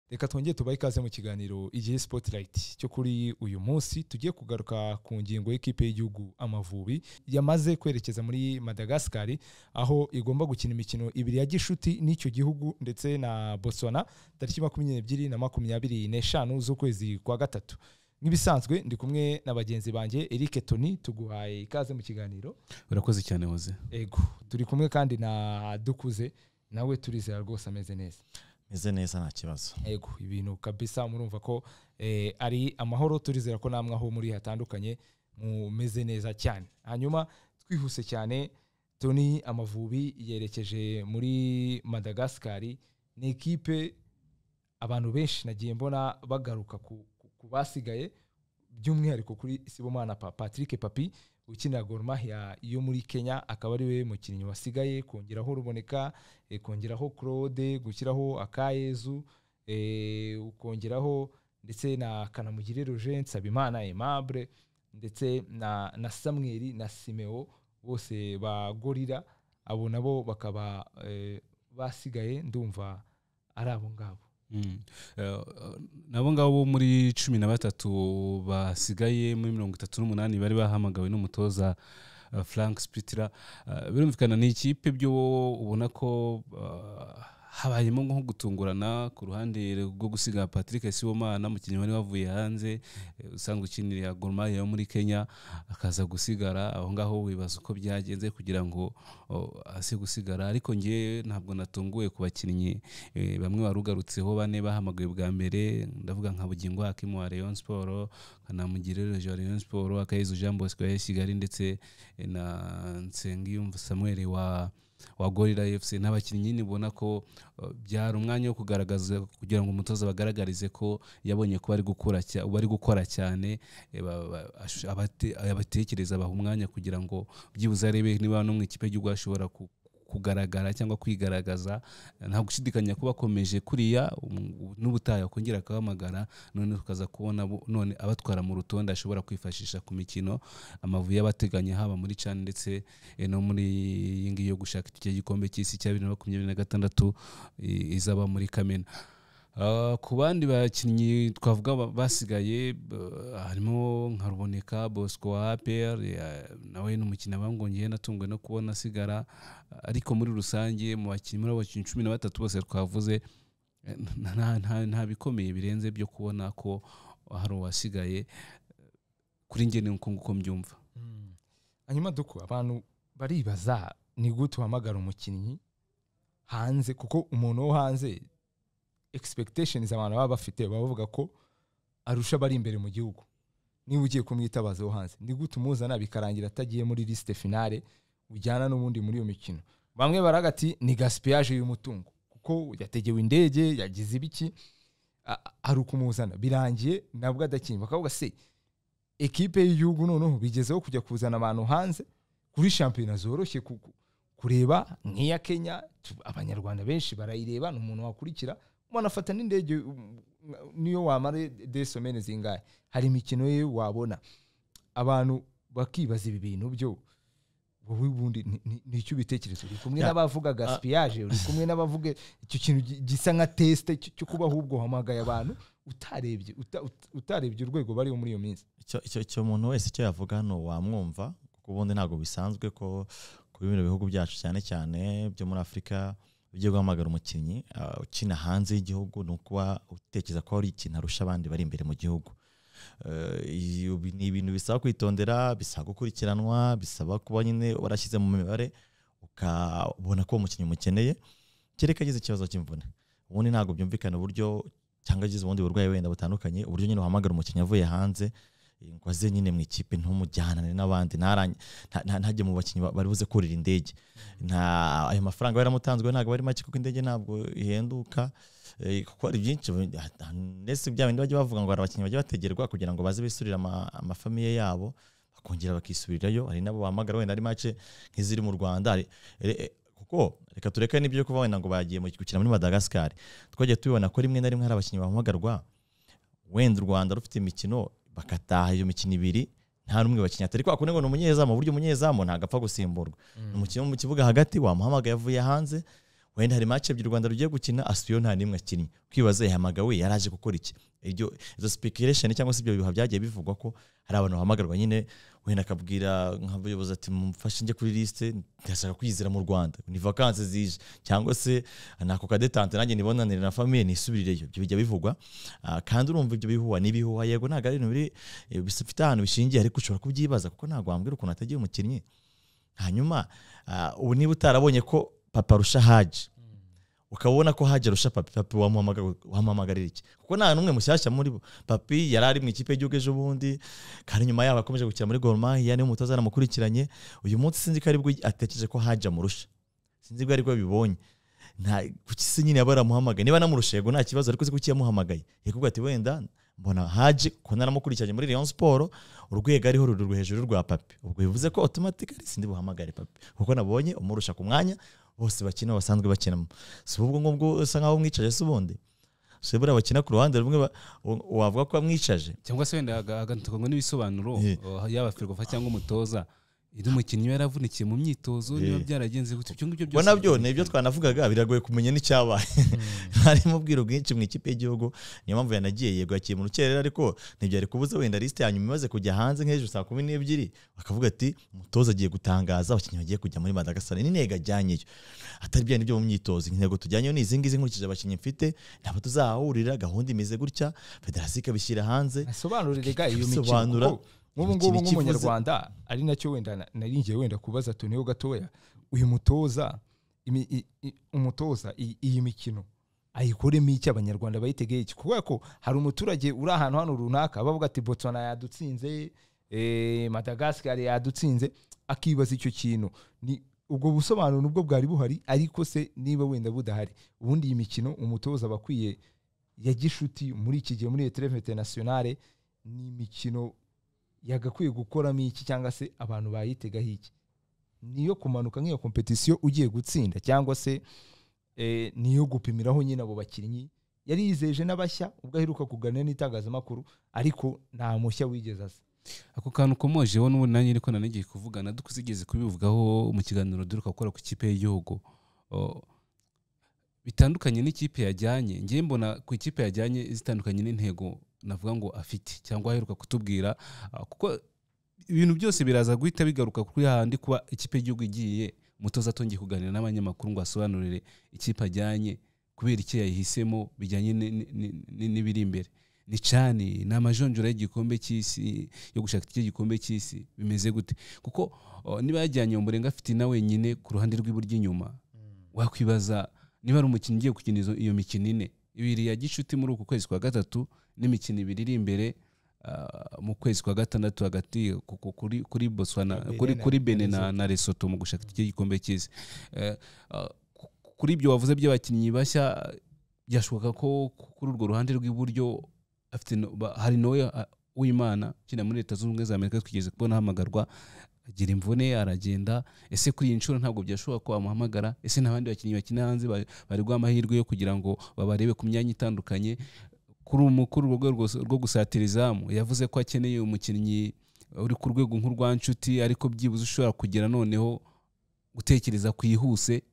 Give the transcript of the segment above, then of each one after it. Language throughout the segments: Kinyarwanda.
reka twongere tubahe ikaze mu kiganiro igihe sipotirayiti cyo kuri uyu munsi tugiye kugaruka ku ngingo y'ikipe y'igihugu amavubi yamaze kwerekeza muri madagascar aho igomba gukina imikino ibiri ya gishuti n'icyo gihugu ndetse na botswana tariki makumyabiri n'ebyiri na makumyabiri n'eshanu z'ukwezi kwa gatatu nk'ibisanzwe ndi kumwe na bagenzi banjye eric toni tuguhaye ikaze mu kiganiro urakoze cyane hoze ego turi kumwe kandi na dukuze nawe turizera rwose ameze neza meze neza nta kibazo yego ibintu kabisa murumva ko eh, ari amahoro turizera ko namwe aho muri hatandukanye mumeze neza cyane hanyuma twihuse cyane toni amavubi yerekeje muri madagascar ni ikipe abantu benshi nagiye mbona bagaruka ku, ku, ku basigaye by'umwihariko kuri sibomana pa patrick papi ukinira gor mahia yo muri kenya akaba ari we mukinnyi wasigaye kongeraho ruboneka eh, kongeraho claude gushyiraho akayezu eh, ukongeraho ndetse na kanamugire roger nsabimana aimable ndetse na, na samweli na simeo bose ba gorira abo nabo bakaba eh, basigaye ndumva ari abo ngabo Mm. Eh, nabo ngabo bo muri cumi na batatu basigaye muri mirongo itatu n'umunani bari bahamagawe n'umutoza eh, frank spitira Eh, birumvikana ni ikipe byo ubona ko eh, habayemo nko gutungurana ku ruhande rwo gusiga patrick sibomana umukinnyi wari wavuye hanze eh, usanzwe ukinira gormaya yo muri kenya akaza gusigara aho ngaho wibaza uko byagenze kugira ngo o, aze gusigara ariko ngewe ntabwo natunguwe ku bakinnyi Eh, bamwe warugarutseho bane bahamagawe bwa mbere ndavuga nka bugingo hakimu wa rayon siporo kanamugire rejo wa rayon siporo akayezu jean bosco ya kigali ndetse eh, na nsengiyumva samuel wa wa gorira fc n'abakinnyi nyine ubona ko eh, byari umwanya wo kugaragaza kugira ngo umutoza bagaragarize ko yabonye ko bari gukora cya- bari gukora cyane eh, ba- ba- ash- abate- abatekereza abaha umwanya kugira ngo byibuze arebe niba no mu ikipe y'igihugu hashobora ku- kugaragara cyangwa kwigaragaza nta gushidikanya kuba akomeje kuriya um, n'ubutaha yakongera akahamagara none tukaza kubona bo- none abatwara mu rutonde ashobora kwifashisha ku mikino amavubi y'abateganya haba muri cani ndetse eh, no muri iyi ngiyi yo gushaka icyo gikombe cy'isi cya bibiri na makumyabiri na gatandatu i- izaba muri kamena Ah, ku bandi bakinnyi twavuga ba- basigaye eh, harimo nka ruboneka bosco wa apr nawe ni umukino bangongeye natunguwe no kubona asigara ariko muri rusange mu bakinnyi muri abo bakinnyi cumi na batatu bose twavuze eh, nta- nta- nta- nta bikomeye birenze byo kubona ko hari uwasigaye kuri njye ni uko nguko mbyumva hanyuma duku abantu baribaza ni gute uhamagara umukinnyi hanze kuko umuntu wo hanze expectations abantu baba bafite baba bavuga ko arusha abari imbere mu gihugu niba ugiye kumwitabaza wo hanze ni gute umuzana bikarangira atagiye muri lisite finale ujyana n'ubundi muri iyo mikino bamwe baraga ati ni gaspillage y'umutungo kuko yategewe indege yagize ibiki a- a- hari ukumuzana birangiye nabwo adakinnye bakavuga se ekipe y'igihugu noneho bigezeho kujya kuzana abantu hanze kuri shampiyona zoroshye ku- ku- kureba nk'iya kenya tu- abanyarwanda benshi barayireba ni umuntu wakurikira umuntu afata n'indege um, niyo wamara desomene zingahe hari imikino ye wabona abantu bakibaza ibi bintu byo wowe ubundi ni- ni- nicyo ubitekerezo uri kumwe Ya. n'abavuga gaspillage uri kumwe n'abavuga icyo kintu gi- gisa nka tesite cyo kuba ahubwo uhamagaye abantu utarebye uta- uta- utarebye urwego bariho muri iyo minsi Icyo- icyo icyo umuntu wese icyo yavuga hano wamwumva kuko ubundi ntabwo bisanzwe ko ku bino bihugu byacu cyane cyane byo muri afurika ugiye guhamagara umukinnyi ah, ukina hanze y'igihugu ni ukuba utekereza ko hari ikintu arusha abandi bari imbere mu gihugu Eh, iyo bi- ni ibintu bisaba kwitondera bisaba gukurikiranwa bisaba kuba nyine warashyize mu mibare ukabona ko uwo mukinnyi umukeneye kereka agize ikibazo cy'imvune ubundi ntabwo byumvikana uburyo cyangwa agize ubundi burwayi wenda butandukanye uburyo nyine wahamagara umukinnyi avuye hanze eh, ngo aze nyine mu ikipe ntumujyanane n'abandi ntaranye- nta- nta- ntajye mu bakinnyi ba- bari buze kurira indege nta ayo mafaranga yari aramutanzwe ntabwo ari make kuko indege ntabwo ihenduka Eh, kuko hari byinshi bu- ah, ndetse bya bindi bajya bavuga ngo hari abakinnyi bajya bategerwa kugira ngo baze bisurire ama- amafamiye yabo bakongera bakisubirirayo hari nabo bahamagara wenda ari make nk'iziri mu rwanda Hari- re- eh, kuko reka tureke n'ibyo byo kuba wenda ngo bagiye mu- gukina muri madagascar twagiye tubibona ko rimwe na rimwe hari abakinnyi bahamagarwa wenda u rwanda rufite imikino bakataha iyo mikino ibiri nta n'umwe bakinnyi atari kwa kundi ngo ni umunyezamu burya umunyezamu ntabwo apfa gusimburwa Mm. ni umukinnyi wo mu kibuga hagati wamuhamagaye avuye hanze wenda hari match ebyiri u rwanda rugiye gukina asiyo nta n'imwe akinnye kwibaza yahamagawe yari aje gukora iki iryo izo speculation cyangwa se ibyo bihuha byagiye bivugwa ko hari abantu bahamagarwa nyine wenda akabwira nk'abayobozi ati mumfashe njye kuri liste ndashaka kwizira mu rwanda ni vacances zije cyangwa se nako kadetante nanjye nibonanire na famille nisubirireyo ibyo bijya bivugwa Ah, kandi urumva ibyo bihuha ni ibihuha yego ntabwo ari ibintu biri eh, bifite ahantu bishingiye ariko ushobora kubyibaza kuko ntabwo wambwira ukuntu atagiye umukinnyi hanyuma ah, ubu niba utarabonye ko papa arusha haji ukaba ubona ko haji arusha papi papi wamuhamagara- wamuhamagarira iki kuko nta n'umwe mushyashya muri bo papi yari ari mu ikipe y'igihugu ejo bundi kandi nyuma yaho akomeje gukina muri goromahia niwe mutoza yaramukurikiranye uyu munsi sinzi ko aribwo atekereje ko haji amurusha sinzi ko aribwo yabibonye nta kuki se nyine yaba yaramuhamagaye niba anamurusha yego nta kibazo ariko se kuki yamuhamagaye yakubwira ati wenda mbona haji ko naramukurikiranye muri rayon siporo urwego ariho rururwe hejuru rwa papi ubwo bivuze ko automatically sindi buhamagare papi kuko nabonye umurusha ku mwanya bose bakina basanzwe bakinamo si ubwo ngubwo usa nkaho umwicaje se ubundi si buriya bakina ku ruhande rumwe ba- u- wavuga ko wamwicaje cyangwa se wenda haga- hagatukanywa n'ibisobanuro Eh. uh, yaba firigofa cyangwa umutoza undi mukinnyi we yaravunikiye mu myitozo Eh. niba byaragenze gutya ibyo ngibyo ubwo nabyo ni ibyo twanavugaga biragoye kumenya n'icyabaye harimo ubwiro bwinshi mu ikipe y'igihugu niyo mpamvu yanagiye yego yakiye mu rukerera ariko ntibyari kubuza wenda lisite ya nyuma imaze kujya hanze nk'ejo saa kumi n'ebyiri bakavuga ati umutoza agiye gutangaza abakinnyi bagiye kujya muri madagascar n'intego ajyanyeyo atari bya nibyo mu myitozo intego tujyanyeyo ni izi ngizi nkurikije abakinnyi mfite ntabwo tuzahahurira gahunda imeze gutya federasiyo ikabishyira hanze asobanurire ga iyo mikino Asobanura kuko nk'ubu imikino ngubu ikivuze. nk'umunyarwanda ari nacyo wenda na- nari ngiye wenda kubaza tuneho gatoya uyu mutoza imi- i- i- umutoza i- iyi mikino ayikoremo iki abanyarwanda bayitegeye iki kubera ko hari umuturage uri ahantu hano runaka bavuga ati botswana yadutsinze eh, madagascar yadutsinze akibaza icyo kintu ni ubwo busobanuro nubwo bwari buhari ariko se niba wenda budahari ubundi iyi mikino umutoza aba akwiye ya gishuti muri iki gihe muri etereve interinasiyonale ni imikino yagakwiye gukoramo iki cyangwa se abantu bayitegaho iki niyo kumanuka nk'iyo kompetisiyo ugiye gutsinda cyangwa se eh, niyo gupimiraho nyine abo bakinnyi yari yizeje n'abashya ubwo aheruka kuganira n'itangazamakuru ariko nta mushya wigeze aza ako kantu komojeho n'ubundi nanjye niko nanigiye kuvugana dukuze kubivugaho mu kiganiro duheruka gukora ku ikipe y'igihugu Uh, bitandukanye n'ikipe yajyanye ngiye mbona ku ikipe yajyanye zitandukanye n'intego navuga ngo afite cyangwa aheruka kutubwira uh, kuko ibintu byose biraza guhita bigaruka kuri hahandi kuba ikipe y'igihugu igiye umutoza atongeye kuganira n'abanyamakuru ngo asobanurire ikipe ajyanye kubera icyo yayihisemo bijyanye ni- ni- ni- ni- n'ibiri imbere ni cani ni amajonjora y'igikombe cy'isi yo gushaka iki gikombe cy'isi bimeze gute kuko uh, niba yajyanye umurenga afite na wenyine ku ruhande rw'iburyo inyuma wakwibaza niba ari umukinnyi ugiye gukina izo- iyo mikino ine ibiri ya gicuti muri uku kwezi kwa gatatu n'imikino ibiri iri imbere ah, mu kwezi kwa gatandatu hagati ku- ku- kuri kuri Botswana Kuri Benin kuri kuri na- Benin na na, na Lesotho mu gushaka iki gikombe cy'isi Eh, ah, ku- kuri ibyo wavuze by'abakinnyi bashya byashoboka ko ku- kuri urwo ruhande rw'iburyo afite no- ba- hari nawe w'imana ukina muri leta zunze ubumwe za amerika twigeze kubona ahamagarwa agira imvune aragenda ese kuri iyi nshuro ntabwo byashoboka ko bamuhamagara ese nta bandi bakinnyi bakina hanze ba- bari guha amahirwe yo kugira ngo babarebe ku myanya itandukanye kuri umu- kuri urwo rwego rwose rwo gusatira izamu yavuze ko akeneye umukinnyi uri ku rwego nk'urwa nshuti ariko byibuze ushobora kugira noneho gutekereza kwihuse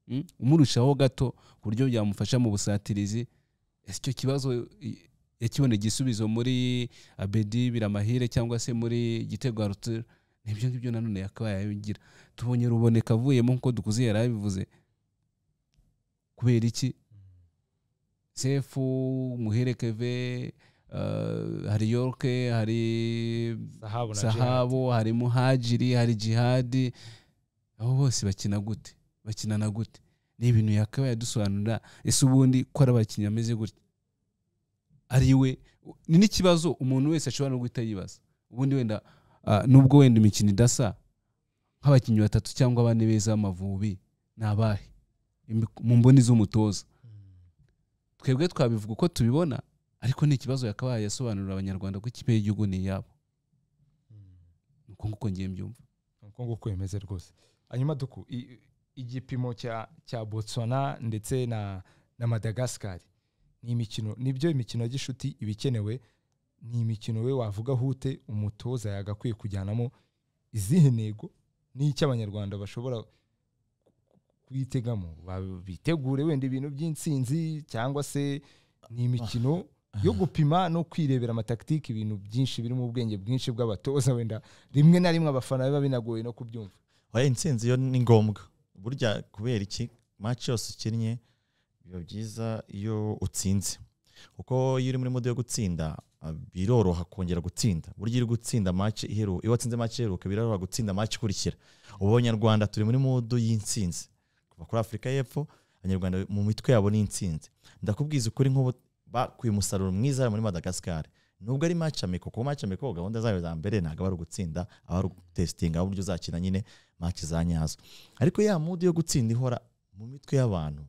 mm, umurushaho gato ku buryo byamufasha mu busatirizi ese icyo kibazo i- yakiboneye igisubizo muri abedi biramahire cyangwa se muri gitego aruture nibyo ngibyo nanone yakabaye yabigira tubonye ruboneka avuyemo nk'uko dukuze yari abivuze kubera iki sefu muhere keve uh, hari yorke hari sahabu na Gerard. sahabo hari muhajiri hari jihadi abo bose bakina gute bakinana gute ni ibintu yakabaye adusobanurira ese ubundi ko ari abakinnyi bameze gutya ari we ni n'ikibazo umuntu wese ashobora no guhita yibaza ubundi wenda ah, nubwo wenda imikino idasa nk'abakinnyi batatu cyangwa bane beza b'amavubi ni abahe Imbi- mu mboni z'umutoza twebwe twabivuga uko tubibona ariko ni ikibazo yakabaye yasobanurira abanyarwanda ko ikipe y'igihugu ni iyabo ni uko nguko ngiye mbyumva uko nguko bimeze rwose hanyuma duku i- igipimo cya cya botswana ndetse na na madagascar ni imikino nibyo imikino ya gishuti iba ikenewe ni imikino we wavuga hute umutoza yagakwiye kujyanamo izihe ntego n'icyo abanyarwanda bashobora kuyitegamo Ba- bitegure wenda ibintu by'insinzi cyangwa se ni imikino yo gupima no kwirebera amataktike ibintu byinshi biri mu bwenge bwinshi bw'abatoza wenda rimwe na rimwe abafana biba binagoye no kubyumva oya intsinzi yo ni ngombwa burya kubera iki match yose ukinnye biba byiza iyo utsinze kuko iyo uri muri mode yo gutsinda ah, biroroha kongera gutsinda burya iyo uri gutsinda match iheruka iyo watsinze match iheruka biroroha gutsinda match ikurikira ubu abanyarwanda turi muri mode y'intsinzi kuva kuri afurika y'epfo abanyarwanda mu mitwe yabo ni intsinzi ndakubwiza ukuri nk'ubu bakuye umusaruro mwiza muri madagascar nubwo ari match ameko kuko match ameko gahunda zayo za mbere ntabwo aba ari ugutsinda aba ari ugutesitinga uburyo uzakina nyine match za nyazo ariko ya mudi yo gutsinda ihora mu mitwe y'abantu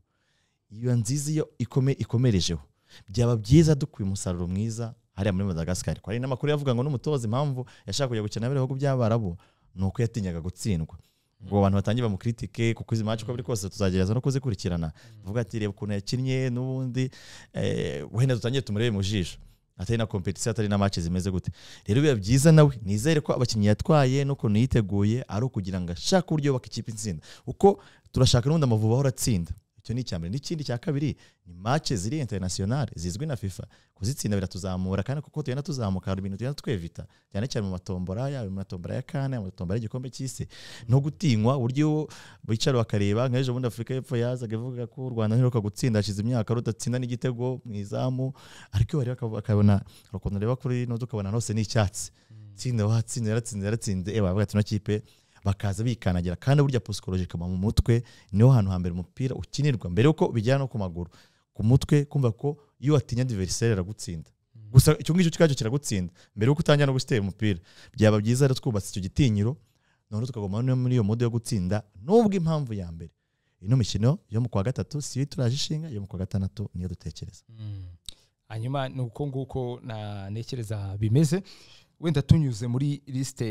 iyo nziza iyo ikome, ikomerejeho byaba byiza dukuye umusaruro mwiza hariya muri madagascar ko hari n'amakuru yavuga ngo n'umutoza impamvu yashaka kujya gukina n'ibihugu by'abarabu ni uko yatinyaga gutsindwa ngo abantu batangiye bamukiritike kuko izi match uko biri kose tuzagerageza no kuzikurikirana vuga ati reba ukuntu yakinnye n'ubundi eh, wenda dutangire tumurebe mu jisho atari na kompetisiyo atari na match zimeze gute rero biba byiza nawe nizere ko abakinnyi yatwaye n'ukuntu yiteguye ari ukugira ngo ashake uburyo yubaka ikipe itsinda kuko turashaka n'ubundi amavubi ahora atsinda icyo ni icya mbere n'ikindi cya kabiri ni match ziri internationale zizwi na fifa kuzitsinda biratuzamura kandi kuko tugenda tuzamuka hari ibintu tugenda twevita cyane cyane mu matombora yaba mu matombora ya kane mu matombora y'igikombe cy'isi no gutinywa uburyo bicara bakareba nka ejo bundi afurika y'epfo yazaga ivuga ko u rwanda ntiruka gutsinda hashize imyaka rudatsinda n'igitego mu izamu ariko iyo bareba bakab- bakabona hari ukuntu ureba kuri no tukabona hose ni icyatsi tsinda watsinze yaratsinze yaratsinze ewe bavuga ati ino kipe bakaza bikandagira kandi burya psychologique ikaba mu mutwe niho hantu hambere umupira ukinirwa mbere yuko bijyana no ku maguru ku mutwe kumva ko iyo watinya adversaire aragutsinda gusa icyo ngicyo kikajya kiragutsinda mbere yuko utangira no gusitera umupira byaba byiza rero twubatse icyo gitinyiro noneho tukaguma no muri iyo mode yo gutsinda nubwo impamvu ya mbere ino mikino yo mu kwa gatatu si yo turaje ishinga yo mu kwa gatandatu niyo dutekereza hanyuma ni uko nguko na- ntekereza bimeze wenda tunyuze muri lisite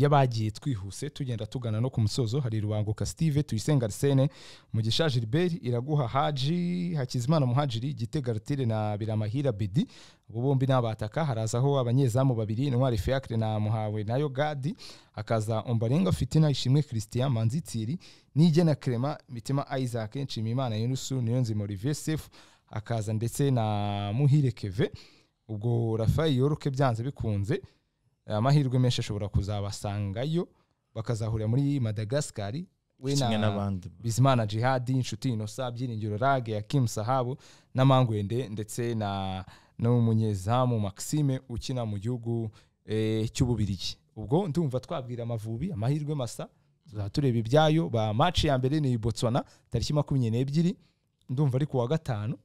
y'abagiye twihuse tugenda tugana no ku musozo hari rubanguka steve tuyisenga arsene mugisha gilbert iraguha haji hakizimana muhajiri gitega rutire na biramahira bedi abo bombi ni abataka harazaho abanyezamu babiri intwari fiacre na muhawe nayo gadi hakaza ombarenga fitina ishimwe christian manzitiri nigena clement mitima isaac nshimiyimana yunusu niyonzima olivier sefu akaza ndetse na muhire keve ubwo rafael yoroke byanze bikunze amahirwe menshi ashobora kuzabasangayo bakazahurira muri madagascar we na- kimwe n'abandi bizimana jihadi inshuti inosa byiringiro rage ya kim sahabu na mangwende ndetse na n'umunyezamu maxime ukina mu gihugu eh, cy'ububirigi ubwo ndumva twabwira amavubi amahirwe masa tuzaba tureba ibyayo ba match ya mbere ni botswana tariki makumyabiri n'ebyiri ndumva ari kuwa gatanu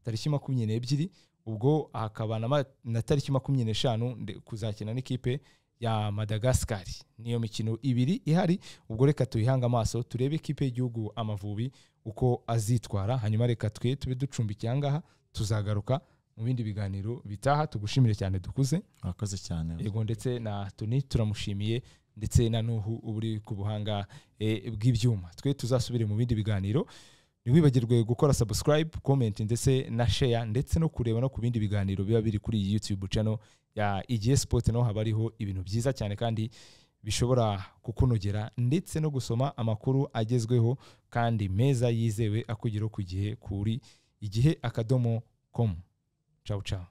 tariki makumyabiri n'ebyiri ubwo hakaba na ma- na tariki makumyabiri n'eshanu nde- kuzakina n'ikipe ya madagascar niyo mikino ibiri ihari ubwo reka tuyihange amaso turebe ikipe y'igihugu amavubi uko azitwara hanyuma reka twe tube ducumbikiye ahangaha tuzagaruka mu bindi biganiro bitaha tugushimire cyane dukuze murakoze cyane yego ndetse na toni turamushimiye ndetse na nuhu uba uri ku buhanga eh, bw'ibyuma twe tuzasubire mu bindi biganiro ntiwibagirwe gukora subscribe comment ndetse na share ndetse no kureba no ku bindi biganiro biba biri kuri iyi youtube channel ya igihe sport naho haba hariho ibintu byiza cyane kandi bishobora kukunogera ndetse no gusoma amakuru agezweho kandi meza yizewe akugeraho ku gihe kuri igihe akadomo com ciao ciao